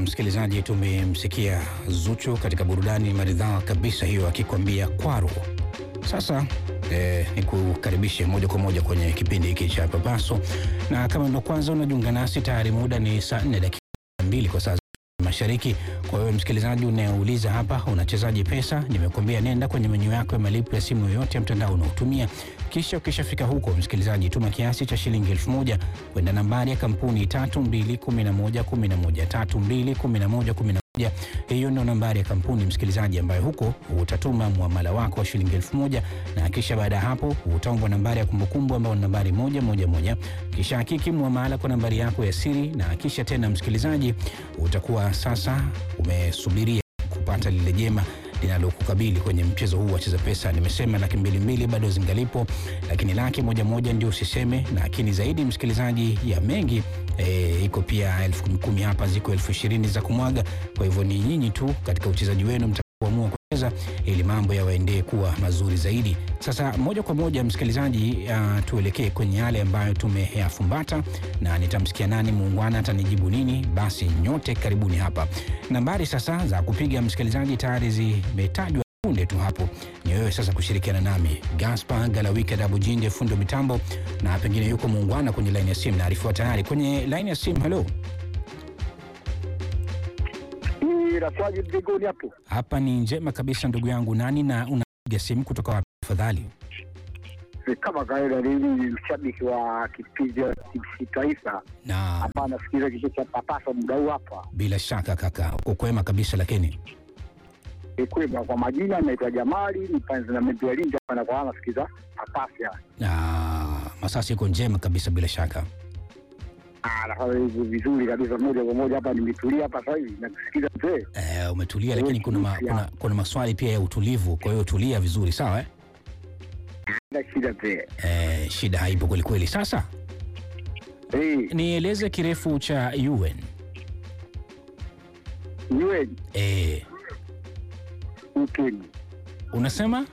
msikilizaji, tumemsikia Zuchu katika burudani maridhawa kabisa hiyo akikwambia kwaro. Sasa eh, ni kukaribishe moja kwa moja kwenye kipindi hiki cha Papaso, na kama ndo kwanza unajiunga nasi, tayari muda ni saa 4 dakika mbili kwa saa za mashariki. Kwa hiyo msikilizaji unayeuliza hapa unachezaji pesa, nimekuambia nenda kwenye menyu yako ya malipo ya simu yoyote ya mtandao unaotumia, kisha ukishafika huko, msikilizaji, tuma kiasi cha shilingi elfu moja kwenda nambari ya kampuni 321111 321111. Hiyo ndio nambari ya kampuni msikilizaji, ambayo huko utatuma muamala wako wa shilingi elfu moja na kisha baada ya hapo utaombwa nambari ya kumbukumbu ambayo ni nambari moja moja moja, kisha hakiki muamala kwa nambari yako ya siri, na kisha tena msikilizaji, utakuwa sasa umesubiria kupata lile jema linalokukabili kwenye mchezo huu wa cheza pesa. Nimesema laki mbili mbili bado zingalipo, lakini laki moja moja ndio usiseme, lakini zaidi msikilizaji ya mengi e, iko pia elfu kumi kumi hapa, ziko elfu ishirini za kumwaga. Kwa hivyo ni nyinyi tu katika uchezaji wenu mtakaoamua kucheza ili mambo yawaendee kuwa mazuri zaidi. Sasa moja kwa moja msikilizaji, uh, tuelekee kwenye yale ambayo tumeyafumbata na nitamsikia nani muungwana atanijibu nini. Basi nyote karibuni hapa. Nambari sasa za kupiga msikilizaji tayari zimetajwa punde tu hapo, ni wewe sasa kushirikiana nami Gaspar Galawika Dabujinde, fundo mitambo, na pengine yuko muungwana kwenye laini ya simu. Naarifiwa tayari kwenye laini ya simu. Halo, Inakuwaje mbinguni hapo? hapa ni njema kabisa ndugu yangu. Nani na unapiga simu kutoka wapi tafadhali? Ni Kama kawaida, mimi ni mshabiki wa kipindi cha TBC Taifa Na hapa, nasikiliza kitu cha Papasa muda huu hapa. bila shaka kaka, uko kwema kabisa, lakini Ikwema kwa majina, naitwa Jamali, ni panzi na membi ya Lindi hapa, na kwa nasikiliza Papasa. na Masasi iko njema kabisa bila shaka. Ah, nafanya hivi vizuri kabisa, moja kwa moja hapa, nimetulia hapa sasa hivi nakusikiza mzee. Eh, umetulia lakini kuna, ma, kuna, kuna maswali pia ya utulivu, kwa hiyo tulia vizuri sawa eh? Na shida mzee. Eh, shida haipo kwelikweli. Sasa Eh, nieleze kirefu cha UN. niwe Eh, ukeni, unasema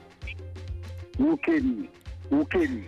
ukeni, ukeni.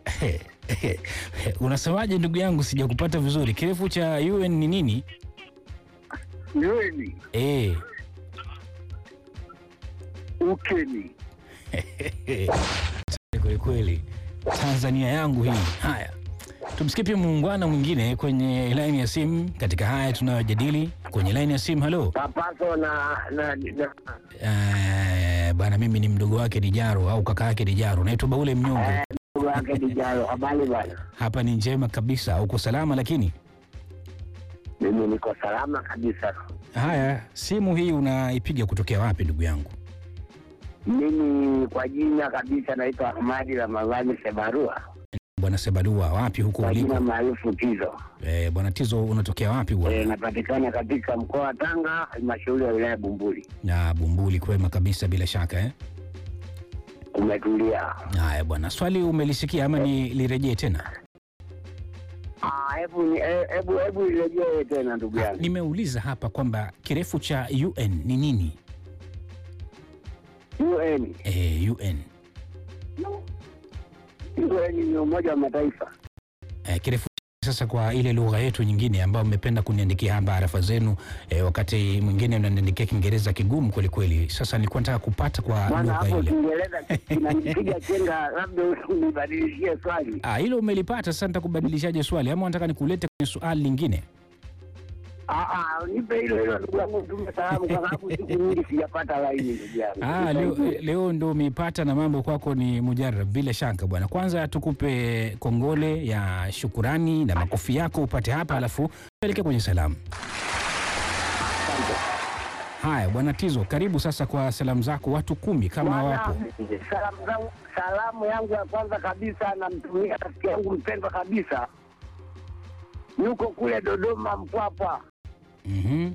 unasemaje ndugu yangu, sijakupata vizuri. Kirefu cha UN ni nini? Niweni, Eh, ukeni. kwelikweli Tanzania yangu hii. Haya, tumsikie pia muungwana mwingine kwenye laini ya simu katika haya tunayojadili kwenye laini ya simu. Halo. Papaso na na, na Eh, bwana mimi ni mdogo wake Dijaro au kaka yake Dijaro. Naitwa Baule Mnyonge. wake Dijalo. Habari bwana. Hapa ni njema kabisa. Uko salama lakini? Mimi niko salama kabisa. Haya, simu hii unaipiga kutokea wapi ndugu yangu? Mimi kwa jina kabisa naitwa Ahmadi Ramadhani Sebarua, Bwana Sebadua, wapi huko kwa jina uliko? maarufu Tizo. Eh, bwana Tizo unatokea wapi E, bwana? napatikana katika mkoa wa Tanga, halmashauri ya wilaya Bumbuli. Na Bumbuli kwema kabisa bila shaka eh? Umetulia? Haya bwana, swali umelisikia ama nilirejee tena? Ah, Hebu ni- eh, hebu hebu irejee tena ndugu yangu. Nimeuliza hapa kwamba kirefu cha UN ni nini? UN, Eh, UN. UN ni Umoja wa Mataifa. Eh, kirefu sasa kwa ile lugha yetu nyingine ambayo mmependa kuniandikia hapa arafa zenu eh, wakati mwingine mnaniandikia Kiingereza kigumu kweli kweli. Sasa nilikuwa nataka kupata kwa Maana lugha hapo ile. Kiingereza kinanipiga chenga, labda unibadilishie swali. Ah, hilo umelipata. Sasa nitakubadilishaje swali ama nataka nikulete kwenye swali lingine? Ah, ah, nipe hilo hilo ndugu yangu, tume salamu kwa sababu siku nyingi sijapata laini ndugu yangu. Ah, leo, leo ndo umeipata na mambo kwako ni mujarab bila shaka bwana. Kwanza tukupe kongole ya shukurani na makofi yako upate hapa, alafu tuelekee kwenye salamu. Haya bwana Tizo, karibu sasa kwa salamu zako, watu kumi kama Bwana, wapo. Salamu zangu, salamu yangu ya kwanza kabisa namtumia rafiki yangu mpendwa kabisa, yuko kule Dodoma Mpwapwa. Mhm.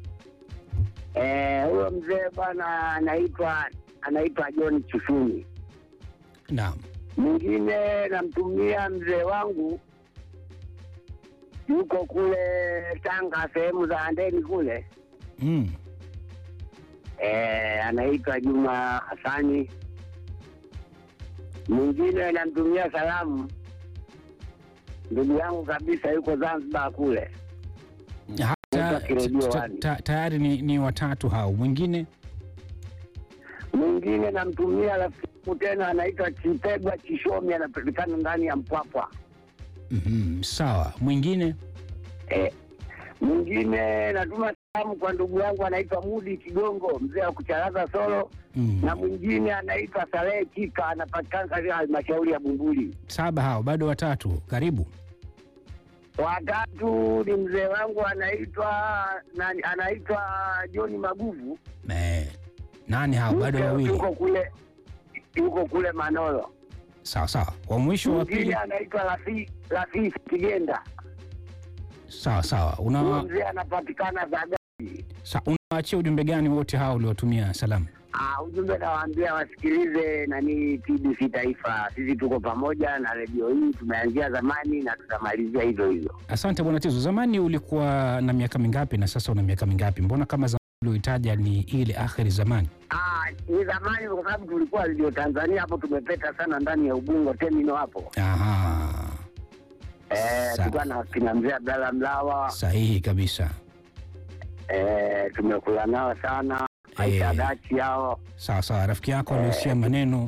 Eh, huyo mzee bwana anaitwa anaitwa John Chifuni. Naam. Mwingine namtumia mzee wangu yuko kule Tanga, sehemu za Andeni kule Mm. eh, anaitwa Juma Hasani. Mwingine namtumia salamu ndugu yangu kabisa, yuko Zanzibar kule, Ha- naitwa Kiredio ta- Wani. ta- tayari ni, ni watatu hao. Mwingine Mwingine namtumia rafiki yangu tena anaitwa Chipegwa Chishomi, anapatikana ndani ya Mpwapwa. Mhm, sawa. Mwingine Eh, mwingine natuma salamu kwa ndugu yangu anaitwa Mudi Kigongo, mzee wa kucharaza solo, mm. na mwingine anaitwa Salehe Kika, anapatikana katika halmashauri ya Bumbuli. saba hao, bado watatu. Karibu. Watatu ni mzee wangu anaitwa nani, anaitwa John Maguvu, Eh, nani hao? Bado Yuko- wawili. yuko kule yuko kule Manolo. Sawa sawa. Wa mwisho wa Mwingine pili. anaitwa Rafi Rafi Kigenda, Sawa sawa. huyo Una mzee anapatikana Zagati. sa, unawaachia ujumbe gani wote hao uliotumia salamu? Ah, ujumbe nawaambia wasikilize nani TBC Taifa. Sisi tuko pamoja na redio hii, tumeanzia zamani na tutamalizia hivyo hivyo. Asante bwana Tizo. Zamani ulikuwa na miaka mingapi na sasa una miaka mingapi? Mbona kama zamani ulioitaja ni ile akhiri zamani? Ah, ni zamani kwa sababu tulikuwa redio Tanzania hapo, tumepeta sana ndani ya Ubungo terminal hapo. Aha, Eh, Sawa. tulikuwa na kina mzee Abdalla Mlawa sahihi kabisa. eh, tumekula nao sana Aisha Eh. Dachi hao Sawa sawa. Rafiki yako aliusia maneno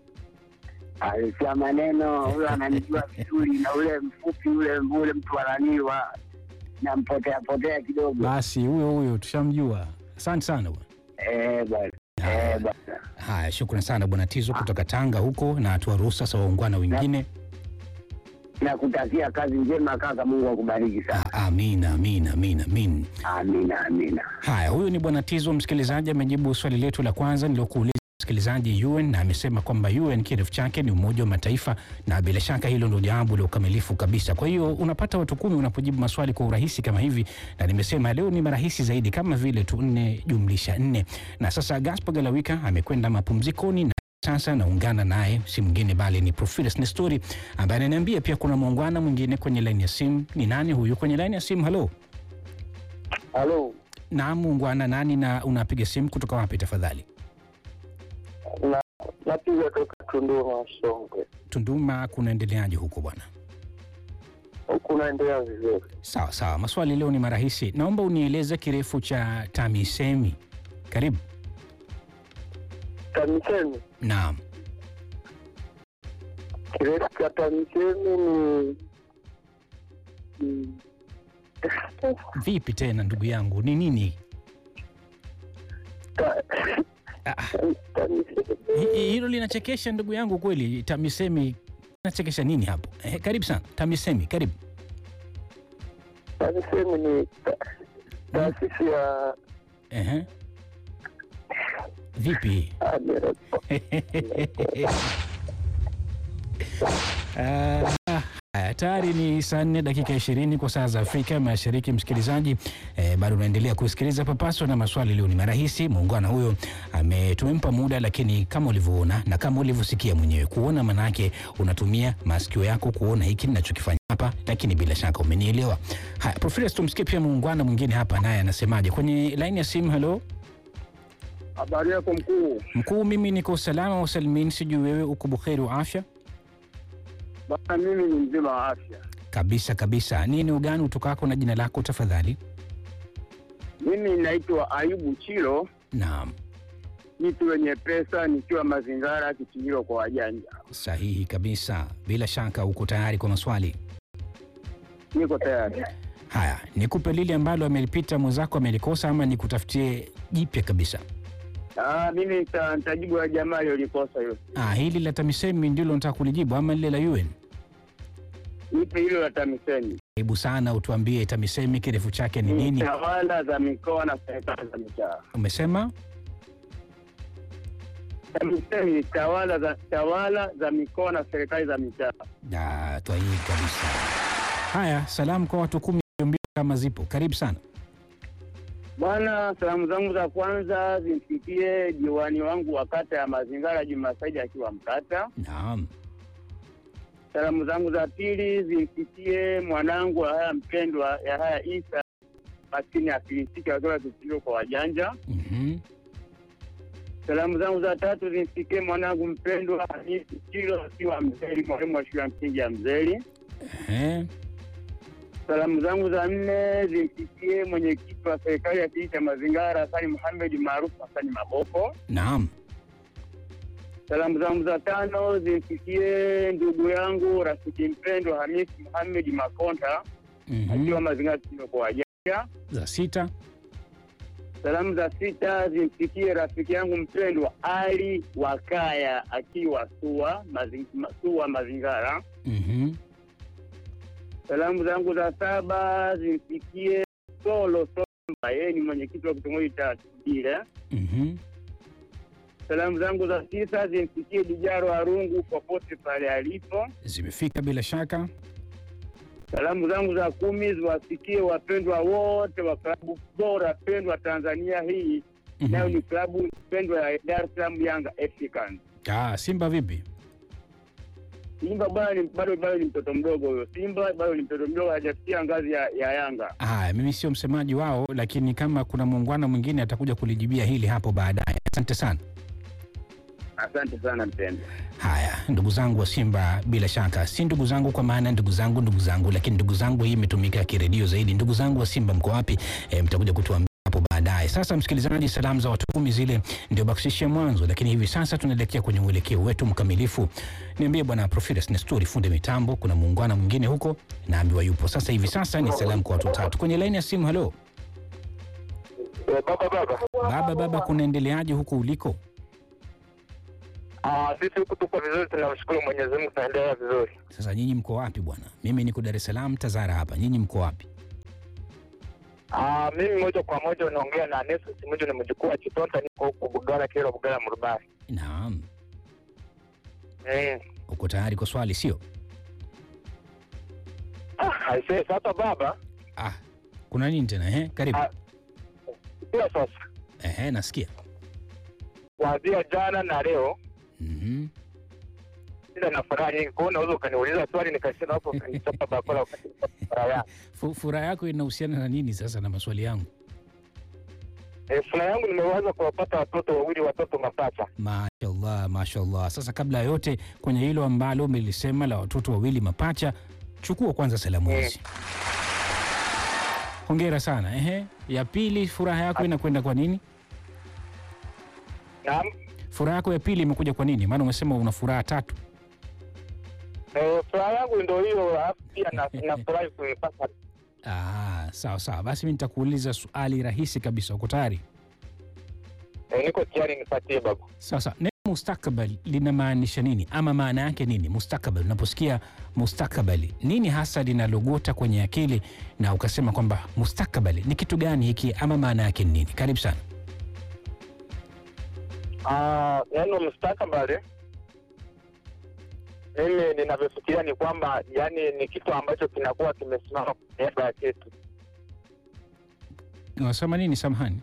alisia maneno, huyo ananijua vizuri, na ule mfupi ule ule mtu ananiwa nampotea potea kidogo. basi, huyo huyo tushamjua. Asante sana bwana. Eh, bwana eh, bwana Haya, shukran sana bwana Tizo kutoka Tanga huko, na tuwaruhusu sasa waungwana wengine. nakutakia kazi njema kaka, Mungu akubariki sana. Ah, Amina, amina, amina, amin. Amina, amina. Haya, huyu ni bwana Tizo. Msikilizaji amejibu swali letu la kwanza nilokuuliza msikilizaji UN, na amesema kwamba UN kirefu chake ni Umoja wa Mataifa, na bila shaka hilo ndio jambo la ukamilifu kabisa. Kwa hiyo unapata watu kumi unapojibu maswali kwa urahisi kama hivi, na nimesema leo ni marahisi zaidi kama vile tu nne jumlisha nne. Na sasa Gaspar Galawika amekwenda mapumzikoni na sasa naungana naye si mwingine bali ni Profilus Nestori ambaye ananiambia pia kuna muungwana mwingine kwenye laini ya simu. Ni nani huyu kwenye laini ya simu? Halo. Halo, Naam, muungwana nani na unapiga simu kutoka wapi tafadhali? na napiga toka Tunduma Songwe, Tunduma, kunaendeleaje huko bwana? kunaendelea vizuri. Sawa sawa, maswali leo ni marahisi. Naomba unieleze kirefu cha TAMISEMI. Karibu. TAMISEMI, Naam. kirefu cha TAMISEMI ni ni- Vipi tena ndugu yangu, ni nini? Ta- Ah, TAMISEMI hi- hi- hilo linachekesha ndugu yangu kweli. TAMISEMI inachekesha nini hapo? Eh, karibu sana TAMISEMI, karibu. TAMISEMI ni ta- taasisi ya Ehe. Vipi? ah, ni- Ah, haya, tayari ni saa nne dakika ishirini kwa saa za Afrika Mashariki. Msikilizaji eh, bado unaendelea kusikiliza Papaso na maswali leo ni marahisi. Muungwana huyo ame tumempa muda, lakini kama ulivyoona na kama ulivyosikia mwenyewe, kuona manake unatumia masikio yako kuona hiki ninachokifanya hapa, lakini bila shaka umenielewa. Haya, Profesa, tumsikie pia muungwana mwingine hapa, naye anasemaje kwenye laini ya simu. Halo Habari yako mkuu? mkuu, mimi niko salama wasalimini, sijui wewe uko buheri wa afya? Bana, mimi ni mzima wa afya. Kabisa kabisa. Nini ugani utokako na jina lako tafadhali? Mimi naitwa Ayubu Chilo, Naam, mtu wenye pesa, nikiwa Mazingara, kichingiro kwa wajanja. sahihi kabisa. Bila shaka uko tayari kwa maswali Niko tayari. haya. Nikupe lile ambalo amelipita mwenzako amelikosa, ama nikutafutie jipya kabisa? Ah, mimi nita- nitajibu ya jamaa aliyolikosa hilo. Ah, hili la TAMISEMI ndilo nataka kulijibu ama lile la UN? Nipe hilo la TAMISEMI. Karibu sana, utuambie TAMISEMI kirefu chake ni Ni nini? tawala za mikoa na serikali za mitaa. Umesema TAMISEMI ni tawala za tawala za mikoa na serikali za mitaa. Ah, twahii kabisa. Haya, salamu kwa watu kumi mbio kama zipo. Karibu sana. Bwana, salamu zangu za kwanza zimfikie diwani wangu wa kata ya Mazingara Juma Saidi akiwa Mkata. Naam, Salamu zangu za pili zimfikie mwanangu wa haya mpendwa ya haya Isa maskini afilisiki akiwa kichilio kwa wajanja. mhm, Salamu zangu za tatu zimfikie mwanangu mpendwa Hamisi Chilo akiwa Mzeli, mwalimu wa shule ya msingi ya Mzeli. ehe, Salamu zangu za nne zimfikie mwenyekiti wa serikali ya kijiji cha Mazingara Hasani Muhamed maarufu Hasani Maboko. Naam. Salamu zangu za tano zimfikie ndugu yangu rafiki mpendwa Hamisi Muhamed Makonta akiwa Mhm. Mazingara Kusini kwa Wajanja. Za sita. Salamu za sita zimfikie rafiki yangu mpendwa Ali Wakaya akiwa Sua mazi, ma- Sua Mazingara. Mhm. Salamu zangu za saba zimfikie Solo Somba, yeye ni mwenyekiti wa kitongoji cha Tubile. Mhm. Salamu zangu za tisa zimfikie Dijaro Arungu popote pale alipo. Zimefika bila shaka. Salamu zangu za kumi ziwafikie wapendwa wote wa klabu bora pendwa Tanzania hii Mhm. nayo ni klabu pendwa ya Dar es Salaam Yanga Africans. Ah, Simba vipi? Simba bado ni bado bado ni mtoto mdogo huyo. Simba bado ni mtoto mdogo, hajafikia ngazi ya, ya Yanga. Ah, mimi sio msemaji wao, lakini kama kuna muungano mwingine atakuja kulijibia hili hapo baadaye. Asante sana. Asante sana mpendwa. Haya, ndugu zangu wa Simba, bila shaka si ndugu zangu kwa maana ndugu zangu ndugu zangu, lakini ndugu zangu hii imetumika kiredio zaidi. Ndugu zangu wa Simba mko wapi? E, mtakuja kutuambia hapo baadaye. Sasa msikilizaji, salamu za watu kumi zile ndio baksishia mwanzo, lakini hivi sasa tunaelekea kwenye uelekeo wetu mkamilifu. Niambie bwana Profilus Nestori, funde mitambo, kuna muungano mwingine huko naambiwa yupo. Sasa hivi sasa ni salamu kwa watu watatu kwenye laini ya simu. Halo Baba baba. baba, baba, kunaendeleaje huko uliko? Ah, sisi huku tuko vizuri, tunamshukuru Mwenyezi Mungu, tunaendelea vizuri. Sasa nyinyi mko wapi bwana? Mimi niko Dar es Salaam, Tazara hapa. Nyinyi mko wapi? Ah, mimi moja kwa moja unaongea na Nesus Simuju, ni mjukuu wa Chitonta, niko huku Bugara, Kero, Bugara, Murubari. Naam, Mm. uko tayari kwa swali sio? Ah, aisee, sasa baba, Ah, kuna nini tena eh? Karibu. Ah. pia sasa Ehe, nasikia. kuanzia jana na leo Mhm. ila na furaha nyingi, kwa hiyo unaweza ukaniuliza swali nikasema hapo ukanichapa bakora wakati niko na furaha yangu. Fu- Furaha yako inahusiana na nini sasa na maswali yangu? Eh, furaha yangu nimeweza kuwapata watoto wawili, watoto mapacha. Mashallah, mashallah. Sasa kabla ya yote kwenye hilo ambalo umelisema la watoto wawili mapacha, chukua kwanza salamu Mm. hizi. Hongera sana. Ehe, ya pili, furaha yako inakwenda kwa nini? Naam. Furaha yako ya pili imekuja kwa nini? Maana umesema una furaha tatu. Eh, furaha yangu ndio hiyo, alafu pia na- nafurahi kuipata. Ah, sawa sawa. Basi mimi nitakuuliza swali rahisi kabisa. Uko tayari? Eh, niko tayari nipatie babu. Sasa neno mustakabali linamaanisha nini, ama maana yake nini? Mustakabali, unaposikia mustakabali, nini hasa linalogota kwenye akili na ukasema kwamba mustakabali ni kitu gani hiki, ama maana yake ni nini? Karibu sana. Ah, neno mustakabali mimi ninavyofikiria ni kwamba yani ni kitu ambacho kinakuwa kimesimama kwa niaba ya kitu, Unasema nini? Samahani.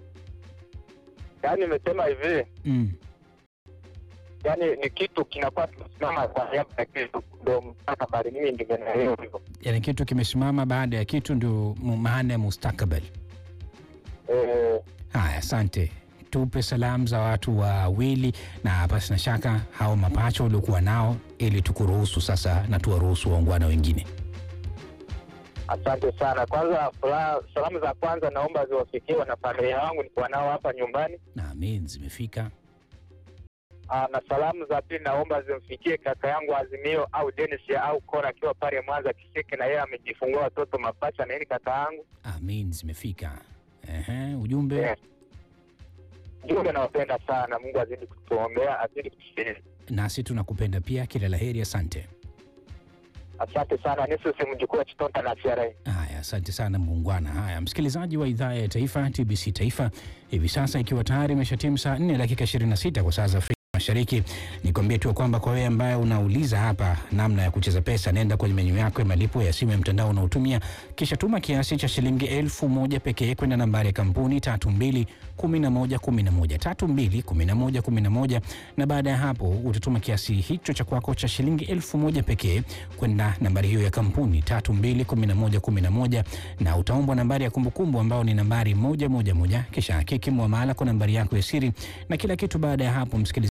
yaani nimesema hivi, Mm. yani ni kitu kinakuwa kimesimama kwa niaba ya kitu, ndo mustakabali. Mimi ndivyo naelewa hivyo. Yani kitu kimesimama baada ya kitu, ndio mu- maana ya mustakabali. Eh, Haya, asante. Tupe salamu za watu wawili, na pasi na shaka hao mapacha uliokuwa nao, ili tukuruhusu sasa na tuwaruhusu waungwana wengine. asante sana. Kwanza furaha, salamu za kwanza naomba ziwafikie wanafamilia wangu nikuwa nao hapa nyumbani. Naamini zimefika. Aa, na salamu za pili naomba zimfikie kaka yangu Azimio au Dennis ya au Kora akiwa pale Mwanza Kiseke, na yeye amejifungua watoto mapacha na yeye ni kaka yangu. Amin, zimefika. Ehe, ujumbe Eh. Jumbe, nawapenda sana. Mungu azidi kutuombea, azidi kutusaidia. nasi tunakupenda pia, kila laheri. Asante. Asante sana. Nisusi mjukuu wa Chitonta na CRA. Haya, asante sana muungwana. Haya, msikilizaji wa idhaa ya taifa TBC Taifa, hivi sasa ikiwa tayari imeshatimu saa 4 dakika 26 kwa saa za Afrika Mashariki, nikwambie tu kwamba kwa wewe ambaye unauliza hapa namna ya kucheza pesa, nenda kwenye menyu yako ya malipo ya simu ya mtandao unaotumia, kisha tuma kiasi cha shilingi elfu moja pekee kwenda nambari ya kampuni 321111 321111, na baada ya hapo utatuma kiasi hicho cha kwako cha shilingi elfu moja pekee kwenda nambari hiyo ya kampuni 321111 na utaombwa nambari ya kumbukumbu ambao ni nambari moja moja moja, kisha hakiki muamala kwa nambari yako ya siri na kila kitu. Baada ya hapo, msikilizaji, itakuwa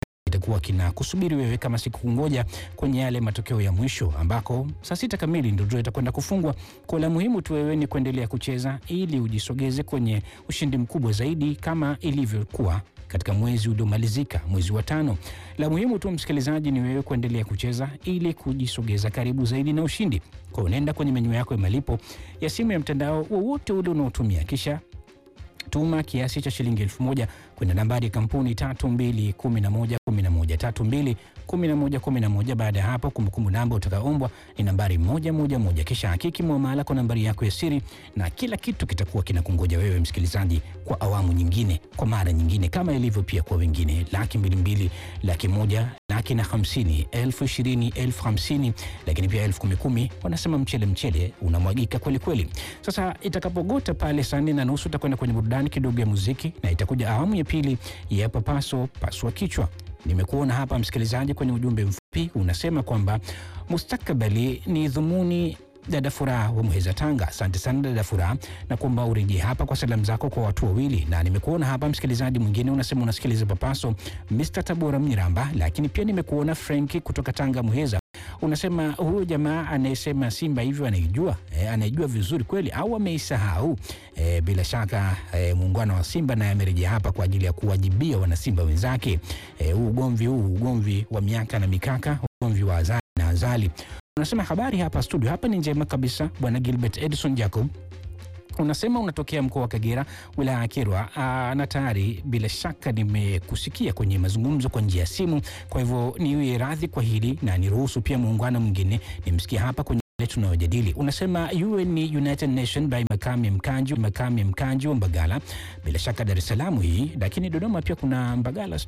kitakuwa kina kusubiri wewe kama siku ngoja kwenye yale matokeo ya mwisho ambako saa sita kamili ndio draw itakwenda kufungwa. Kwa la muhimu tu wewe ni kuendelea kucheza ili ujisogeze kwenye ushindi mkubwa zaidi kama ilivyokuwa katika mwezi uliomalizika, mwezi wa tano. La muhimu tu msikilizaji, ni wewe kuendelea kucheza ili kujisogeza karibu zaidi na ushindi. Kwa unaenda kwenye menyu yako ya malipo ya simu ya mtandao wowote ule unaotumia, kisha tuma kiasi cha shilingi elfu moja kwenda nambari ya kampuni tatu mbili kumi na moja kumi na moja tatu mbili kumi na moja kumi na moja. Baada ya hapo, kumbukumbu namba utakaoombwa ni nambari moja moja moja, kisha hakiki muamala kwa nambari yako ya siri, na kila kitu kitakuwa kinakungoja wewe msikilizaji kwa awamu nyingine, kwa mara nyingine, kama ilivyo pia kwa wengine. Laki mbili mbili, laki moja, laki na hamsini, elfu ishirini, elfu hamsini, lakini pia elfu kumi kumi. Wanasema mchele mchele unamwagika kweli kweli. Sasa itakapogota pale saa nne na nusu utakwenda kwenye burudani kidogo ya muziki, na itakuja awamu ya pili ya papaso pasua kichwa. Nimekuona hapa msikilizaji kwenye ujumbe mfupi unasema kwamba mustakabali ni dhumuni dada Furaha wa Muheza, Tanga. Asante sana dada Furaha, na kuomba urejee hapa kwa salamu zako kwa watu wawili, na nimekuona hapa msikilizaji mwingine unasema unasikiliza Papaso, Mr Tabora Mnyiramba, lakini pia nimekuona Frenki kutoka Tanga Muheza unasema huyu jamaa anayesema Simba hivyo anaijua e, anaijua vizuri kweli au ameisahau? E, bila shaka e, muungano wa Simba naye amerejea hapa kwa ajili ya kuwajibia wanasimba wenzake. E, huu ugomvi huu ugomvi wa miaka na mikaka, ugomvi wa azali na azali. Unasema habari hapa studio, hapa ni njema kabisa, bwana Gilbert Edison Jacob unasema unatokea mkoa wa Kagera, wilaya ya Kyerwa, na tayari bila shaka nimekusikia kwenye mazungumzo kwa njia ya simu. Kwa hivyo niwe radhi kwa hili na niruhusu pia muungano mwingine nimsikia hapa kwenye tunayojadili. Unasema UN ni United Nation by Makame Mkanji, Makame Mkanji wa Mbagala, bila shaka Dar es Salaam hii, lakini Dodoma pia kuna Mbagala